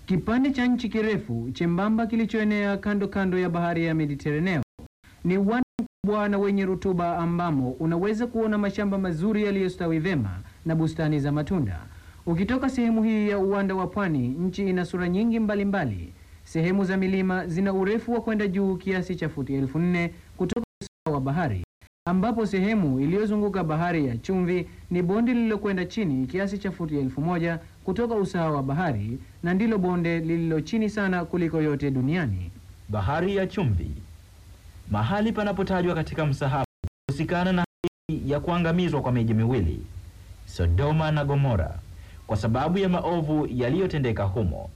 Kipande cha nchi kirefu chembamba kilichoenea kando kando ya bahari ya Mediteraneo ni uwanda mkubwa na wenye rutuba ambamo unaweza kuona mashamba mazuri yaliyostawi vema na bustani za matunda. Ukitoka sehemu hii ya uwanda wa pwani, nchi ina sura nyingi mbalimbali mbali. Sehemu za milima zina urefu wa kwenda juu kiasi cha futi elfu nne kutoka usawa wa bahari, ambapo sehemu iliyozunguka bahari ya chumvi ni bonde lililokwenda chini kiasi cha futi elfu moja kutoka usawa wa bahari na ndilo bonde lililo chini sana kuliko yote duniani. Bahari ya chumvi, mahali panapotajwa katika msahafu kuhusikana na hali ya kuangamizwa kwa miji miwili Sodoma na Gomora kwa sababu ya maovu yaliyotendeka humo.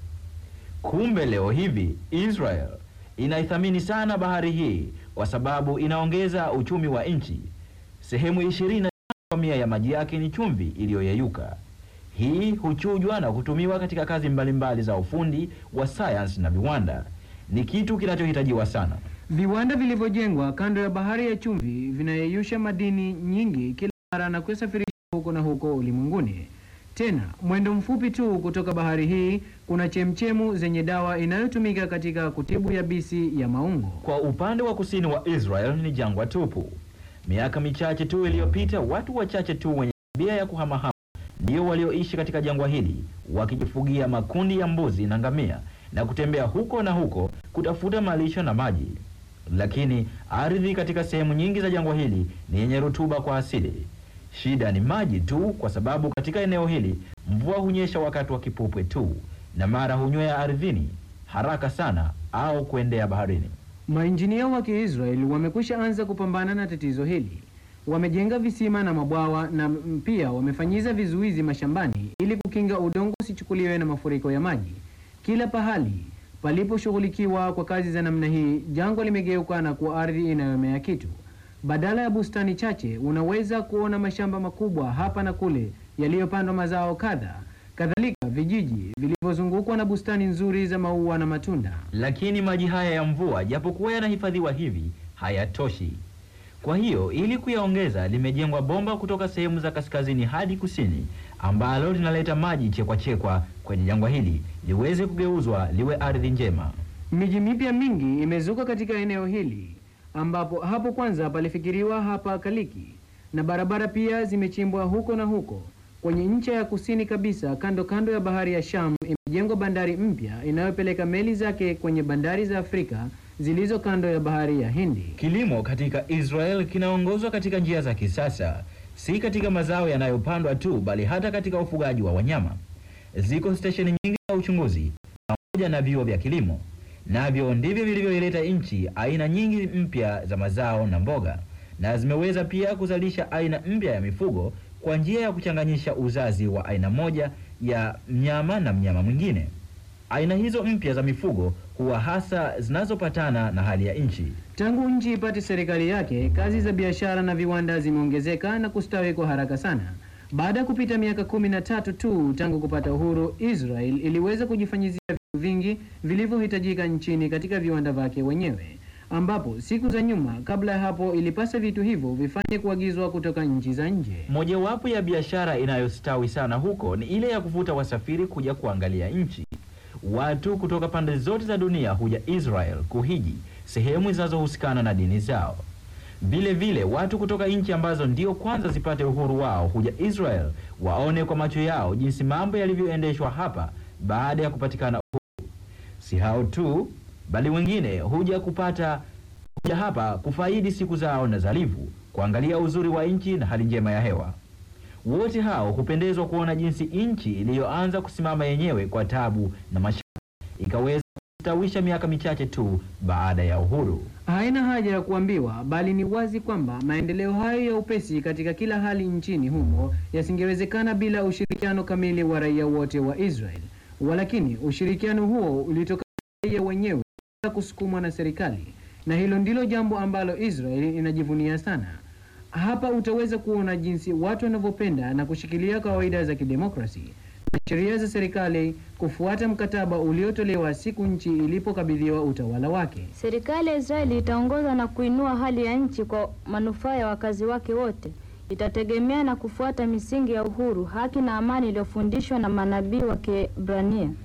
Kumbe leo hivi Israel inaithamini sana bahari hii kwa sababu inaongeza uchumi wa nchi. Sehemu ishirini na kwa mia ya maji yake ni chumvi iliyoyeyuka. Hii huchujwa na kutumiwa katika kazi mbalimbali za ufundi wa sayansi na viwanda. Ni kitu kinachohitajiwa sana. Viwanda vilivyojengwa kando ya bahari ya chumvi vinayeyusha madini nyingi kila mara na kusafirisha huko na huko ulimwenguni. Tena mwendo mfupi tu kutoka bahari hii kuna chemchemu zenye dawa inayotumika katika kutibu yabisi ya maungo. Kwa upande wa kusini wa Israel ni jangwa tupu. Miaka michache tu iliyopita, watu wachache tu wenye tabia ya kuhamahama ndio walioishi katika jangwa hili wakijifugia makundi ya mbuzi na ngamia na kutembea huko na huko kutafuta malisho na maji. Lakini ardhi katika sehemu nyingi za jangwa hili ni yenye rutuba kwa asili. Shida ni maji tu, kwa sababu katika eneo hili mvua hunyesha wakati wa kipupwe tu, na mara hunywea ardhini haraka sana au kuendea baharini. Mainjinia wa Kiisraeli wamekwisha anza kupambana na tatizo hili. Wamejenga visima na mabwawa na m- pia wamefanyiza vizuizi mashambani ili kukinga udongo usichukuliwe na mafuriko ya maji. Kila pahali paliposhughulikiwa kwa kazi za namna hii, jangwa limegeuka na kuwa ardhi inayomea kitu. Badala ya bustani chache, unaweza kuona mashamba makubwa hapa na kule yaliyopandwa mazao kadha. Kadhalika vijiji vilivyozungukwa na bustani nzuri za maua na matunda. Lakini maji haya ya mvua japokuwa yanahifadhiwa hivi hayatoshi. Kwa hiyo ili kuyaongeza, limejengwa bomba kutoka sehemu za kaskazini hadi kusini, ambalo linaleta maji chekwa chekwa kwenye jangwa hili liweze kugeuzwa liwe ardhi njema. Miji mipya mingi imezuka katika eneo hili ambapo hapo kwanza palifikiriwa hapa Kaliki, na barabara pia zimechimbwa huko na huko. Kwenye ncha ya kusini kabisa, kando kando ya bahari ya Sham, imejengwa bandari mpya inayopeleka meli zake kwenye bandari za Afrika zilizo kando ya bahari ya Hindi. Kilimo katika Israel kinaongozwa katika njia za kisasa, si katika mazao yanayopandwa tu, bali hata katika ufugaji wa wanyama. Ziko stesheni nyingi za uchunguzi pamoja na vyuo vya kilimo, navyo ndivyo vilivyoileta nchi aina nyingi mpya za mazao na mboga, na zimeweza pia kuzalisha aina mpya ya mifugo kwa njia ya kuchanganyisha uzazi wa aina moja ya mnyama na mnyama mwingine. Aina hizo mpya za mifugo huwa hasa zinazopatana na hali ya nchi. Tangu nchi ipate serikali yake, kazi za biashara na viwanda zimeongezeka na kustawi kwa haraka sana. Baada ya kupita miaka kumi na tatu tu tangu kupata uhuru, Israel iliweza kujifanyizia vitu vingi vilivyohitajika nchini katika viwanda vyake wenyewe, ambapo siku za nyuma, kabla ya hapo, ilipasa vitu hivyo vifanye kuagizwa kutoka nchi za nje. Mojawapo ya biashara inayostawi sana huko ni ile ya kuvuta wasafiri kuja kuangalia nchi. Watu kutoka pande zote za dunia huja Israel kuhiji sehemu zinazohusikana na dini zao. Vile vile watu kutoka nchi ambazo ndio kwanza zipate uhuru wao huja Israel waone kwa macho yao jinsi mambo yalivyoendeshwa hapa baada ya kupatikana uhuru. Si hao tu, bali wengine huja kupata huja hapa kufaidi siku zao na zalivu, kuangalia uzuri wa nchi na hali njema ya hewa. Wote hao hupendezwa kuona jinsi nchi iliyoanza kusimama yenyewe kwa tabu na mashaka ikaweza kustawisha miaka michache tu baada ya uhuru. Haina haja ya kuambiwa, bali ni wazi kwamba maendeleo hayo ya upesi katika kila hali nchini humo yasingewezekana bila ushirikiano kamili wa raia wote wa Israel. Walakini ushirikiano huo ulitokana na raia wenyewe bila kusukumwa na serikali, na hilo ndilo jambo ambalo Israel inajivunia sana. Hapa utaweza kuona jinsi watu wanavyopenda na kushikilia kawaida za kidemokrasi na sheria za serikali kufuata mkataba uliotolewa siku nchi ilipokabidhiwa utawala wake. Serikali ya Israeli itaongoza na kuinua hali ya nchi kwa manufaa ya wakazi wake wote. Itategemea na kufuata misingi ya uhuru, haki na amani iliyofundishwa na manabii wa Kiebrania.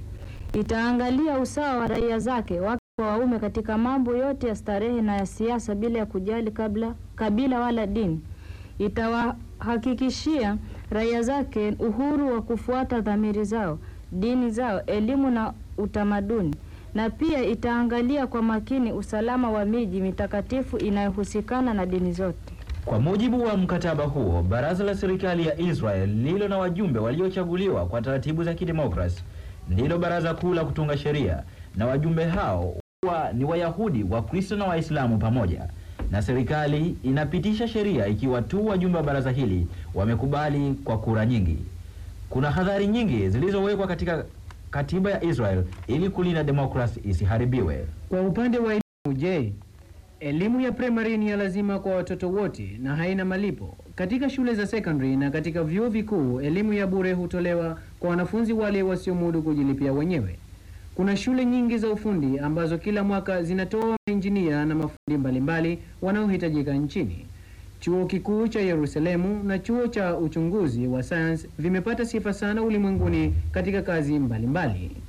Itaangalia usawa wa raia zake wake kwa waume katika mambo yote ya starehe na ya siasa bila ya kujali kabla kabila wala dini. Itawahakikishia raia zake uhuru wa kufuata dhamiri zao, dini zao, elimu na utamaduni, na pia itaangalia kwa makini usalama wa miji mitakatifu inayohusikana na dini zote. Kwa mujibu wa mkataba huo, baraza la serikali ya Israel lililo na wajumbe waliochaguliwa kwa taratibu za kidemokrasi ndilo baraza kuu la kutunga sheria, na wajumbe hao huwa ni Wayahudi, Wakristo na Waislamu pamoja, na serikali inapitisha sheria ikiwa tu wajumbe wa baraza hili wamekubali kwa kura nyingi. Kuna hadhari nyingi zilizowekwa katika katiba ya Israel ili kulinda demokrasi isiharibiwe. Kwa upande wa elimu, je, elimu ya primary ni ya lazima kwa watoto wote na haina malipo? Katika shule za secondary na katika vyuo vikuu, elimu ya bure hutolewa kwa wanafunzi wale wasiomudu kujilipia wenyewe. Kuna shule nyingi za ufundi ambazo kila mwaka zinatoa mainjinia na mafundi mbalimbali wanaohitajika nchini. Chuo kikuu cha Yerusalemu na chuo cha uchunguzi wa sayansi vimepata sifa sana ulimwenguni katika kazi mbalimbali mbali.